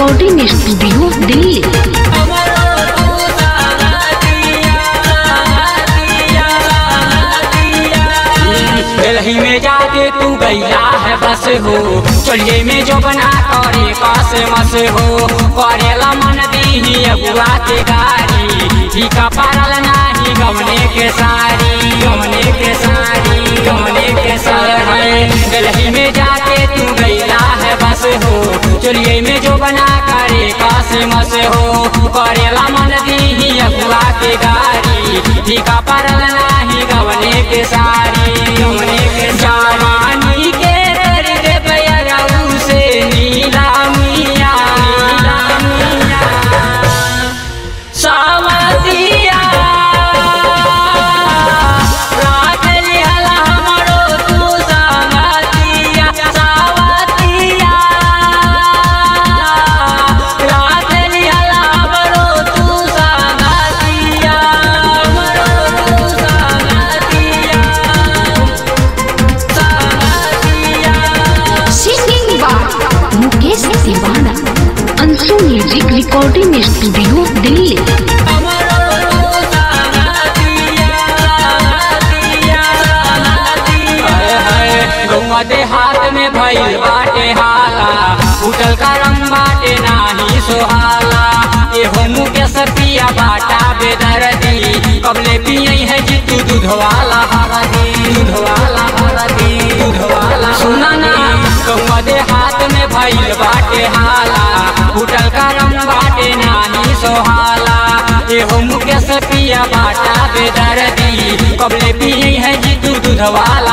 recording studio Delhi Delhi में जाके तू गैया है बस हो चलिए में जो बना करे पास मस हो करेला मन दी अगुआ के गारी फीका पारल नाही गमने के सारी गमने के सारी गमने के सारी दिल्ली में जाके तू गैया है बस हो चलिए में जो बना करे पास मस हो करेला मन दी अगुआ के गारी फीका पारल नाही गमने के सारी गमने के जवानी के तेरे रे बयरऊ से नीला मिया नीला मिया सावतिया रात लिहला हमरो तू संगतिया सावतिया रात लिहला हमरो तू संगतिया हमरो तू संगतिया संगतिया singing by Mukesh Tiwana Anshu music recording studio Delhi हाथ में भइल बाटे हाला उठल का रंग बाटे नाही सोहाला एहो मुके सपिया बाटा बेदर्दी कबले पियई है जितू दूध वाला हरदी दूध वाला हरदी दूध वाला सुना ना गौवा दे हाथ में भइल बाटे हाला उठल का रंग बाटे नाही सोहाला एहो मुके सपिया बाटा बेदर्दी कबले पियई है जितू दूध वाला